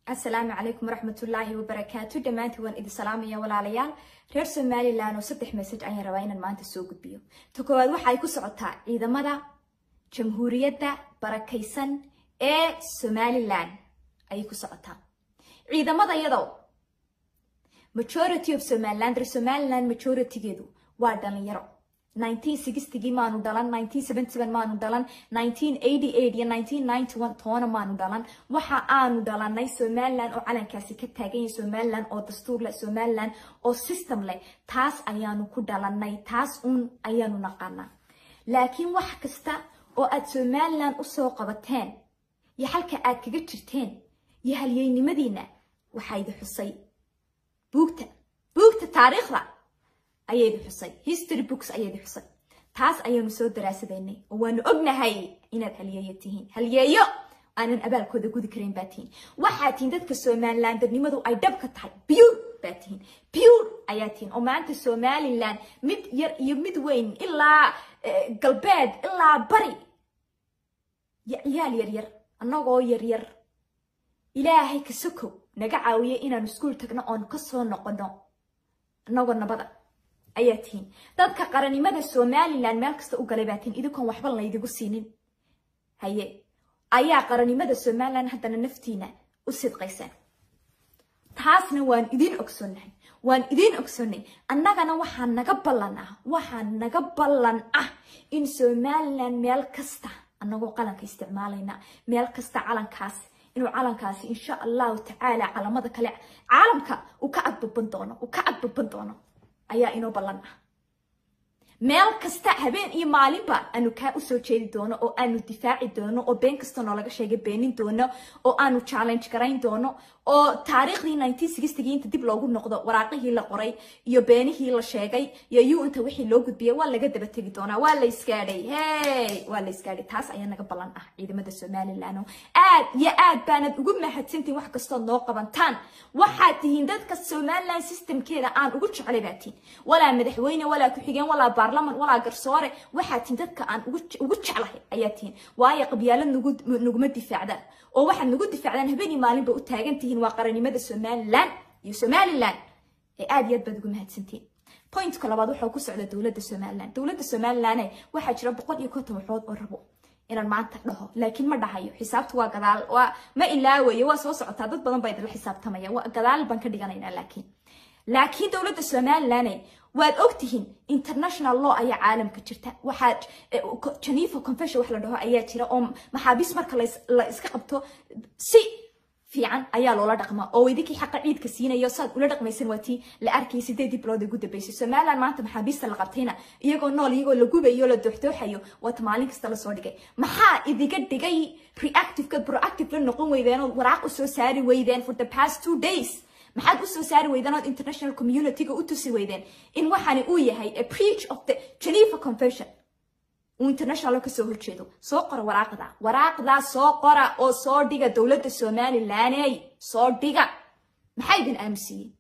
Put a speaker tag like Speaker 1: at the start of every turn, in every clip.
Speaker 1: asalaamu calaykum waraxmatullaahi wabarakaatu dhammaantii waan idin salaamaya walaalayaal reer somalilan oo saddex message ayaan rabaa inaan maanta soo gudbiyo ta koowaad waxay ku socotaa ciidamada jamhuuriyadda barakaysan ee somalilan ayay ku socotaa ciidamada iyadoo majority of somaliland reer somaliland majoritygeedu waa dhalinyaro 1960gii maanu dhalan 1977 maanu dhalan 1988 iyo 1991 toona maanu dhalan waxa aanu dhalanay somaliland oo calankaasi ka taagan yahay somaliland oo dastuur leh somaliland oo system leh taas ayaanu ku dhalanay taas uun ayaanu naqaanaa laakiin wax kasta oo aad somaliland usoo qabateen iyo halka aad kaga jirteen iyo halyeynimadiina waxaa idi xusay buugta buugta taariikhda ayaydi xusay history books ayaydi xusay taas ayaanu soo daraasadaynay oo waanu ognahay inaad halyeeyo tihiin halyeeyo aanan abaalkooda gudi karayn baa tihiin waxaa tihiin dadka somalilandernimadu ay dhab ka tahay biyuur baa tihiin biyuur ayaa tihiin oo maanta somaliland mid yar iyo mid weyn ilaa galbeed ilaa bari ciyaal yaryar annagoo yaryar ilaahay ka sokow naga caawiya inaanu iskuul tagno oon kasoo noqono annagoo nabada ayaa tihiin dadka qarannimada somalilan meel kasta u galay baa tihiin idinkoon waxba laydigu siinin haye ayaa qarannimada somalilan haddana naftiina u sidqaysaan taasna waan idiin ogsoonnahay waan idiin ogsoonnay annagana waxaa naga ballan ah waxaa naga ballan ah in somalilan meel kasta annagoo qalanka isticmaalayna meel kasta calankaas inuu calankaasi insha allahu tacaala calamada kale caalamka uu ka agbaban doono uu ka agbaban doono ayaa inoo ballan ah meel kasta habeen iyo maalinba aanu kaa usoo jeedi doono oo aanu difaaci doono oo been kasta noolaga sheegay beenin doono oo aanu challenge garayn doono oo taariikhdii nineteen sixtygii inta dib loogu noqdo waraaqihii la qoray iyo beenihii la sheegay iyo yu inta wixii loo gudbiyay waa laga daba tegi doonaa waa la iskaadhay hey waa la iskaadhay taas ayaa naga ballan ah ciidamada somaliland aad iyo aad baanad ugu mahadsantihin wax kastood noo qabantaan waxaad tihiin dadka somaliland systemkeeda aan ugu jeclay baa tihiin walaa madaxweyne walaa ku-xigeen walaa baarlaman walaa garsoore waxaad tihiin dadka aan ugu jeclahay ayaa tihiin waayo qabyaalad naguma difaacdaan oo waxaad nagu difaacdaan habeen iyo maalinba u taagan tihiin waa qarannimada somaliland iyo somaliland ee aad iyo aad baad ugu mahadsantihiin pointka labaad waxaa ku socda dowladda somaliland dowladda somaliland waxaa jira boqol iyo konton waxood oo rabo inaan maanta dhaho laakiin ma dhahayo xisaabtu waa gadaal waa ma ilaawayo waa soo socotaa dad badan baa idinla xisaabtamaya waa gadaal baan ka dhiganaynaa laakiin laakiin dowladda somaliland waad ogtihiin international law ayaa caalamka jirta waxaa geneva confession wax la dhaho ayaa jira oo maxaabiis marka la iska qabto si fiican ayaa loola dhaqmaa oo idinkii xaqa ciidka siinayo saad ula dhaqmaysan waa tii la arkayay sideedii bilood ugu dambeysay somaliland maanta maxaabiista la qabtayna iyagoo nool iyagoo la gubayo la dooxdooxayo waata maalin kasta lasoo dhigay maxaa idiga dhigay reactiveka proactive la noqon weydeen oo waraaq usoo saari weydeen for the past two days maxaad usoo saari weydeen ood international communityga u tusi weydeen in waxani uu yahay a preach of the geneva convention uu international kasoo horjeedo soo qora waraaqda waraaqdaa soo qora oo soo dhiga dowladda somalilaney soo dhiga maxaa idin aamusiiyey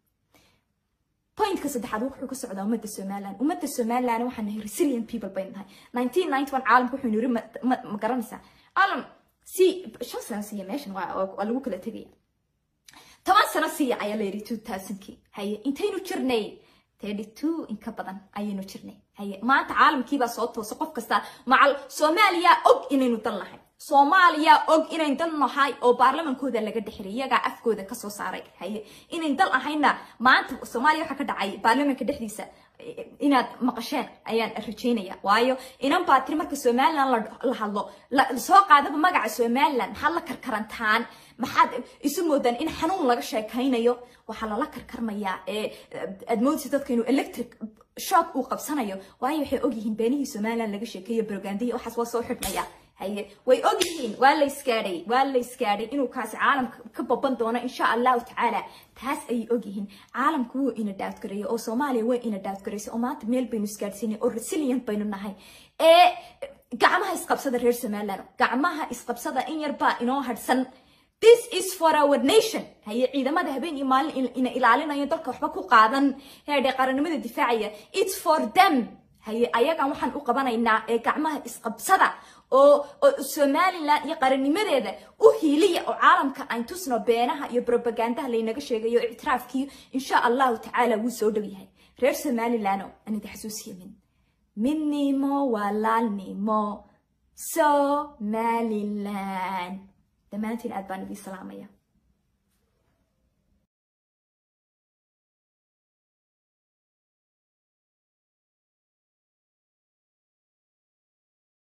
Speaker 1: pointka saddexaad wuxuu ka socdaa ummadda somaliland ummadda somaliland waxaan nahay resilient people baynu nahay nineteen ninety one caalamka wuxuu yiri ma garanaysaa caalam si shan sano siiya meeshan waa lagu kala tegaya toban sano siiya ayaa la yidhi two thousandkii haye intaynu jirnay thirty two in ka badan ayaynu jirnay haye maanta caalamkiibaa soo toosa qof kasta macal soomaaliya og inaynu dal nahay soomaaliya og inayn dal nahay oo baarlamankooda laga dhexray iyagaa afkooda kasoo saaray haye inayn dal ahayna maanta soomaaliya waxaa ka dhacay baarlamanka dhexdiisa inaad maqasheen ayaan rajaynaya waayo inan baa tiri marka somaliland la hadlo soo qaadaba magaca somaliland maxaad la karkarantaan maxaad isu moodaan in xanuun laga sheekaynayo waxaa lala karkarmayaa ee aad moodaysa dadka inuu electric shock uu qabsanayo waayo waxay ogyihiin beenihii somaliland laga sheekeeyo brogandihii waxaas waa soo xidhmaya haye way ogyihiin waa la iskaadhay waa la iskaadhay inuu kaasi caalamka ka baban doono insha allahu tacaala taas ayay ogyihiin caalamku wuu ina dhaafgareeyay oo soomaaliya way ina dhaafgareysay oo maanta meel baynu isgaadhsiinay oo resilient baynu nahay ee gacmaha isqabsada reer somaliland gacmaha isqabsada in yar baa inoo hadhsan this is for our nation haye ciidamada habeen iyo maalin ina ilaalinayo dalka waxba ku qaadan heedhe qarannimada difaacaya it's for them haye ayagan waxaan u qabanaynaa ee gacmaha isqabsada oo oo somalilan iyo qarannimadeeda u hiiliya oo caalamka ayn tusno beenaha iyo propagandaha laynaga sheegayo ictiraafkii insha allahu tacaala wuu soo dhow yahay reer somalilano aan idi xasuusiya min midnimo walaalnimo somalilan dhammaantiin aad baan idin salaamaya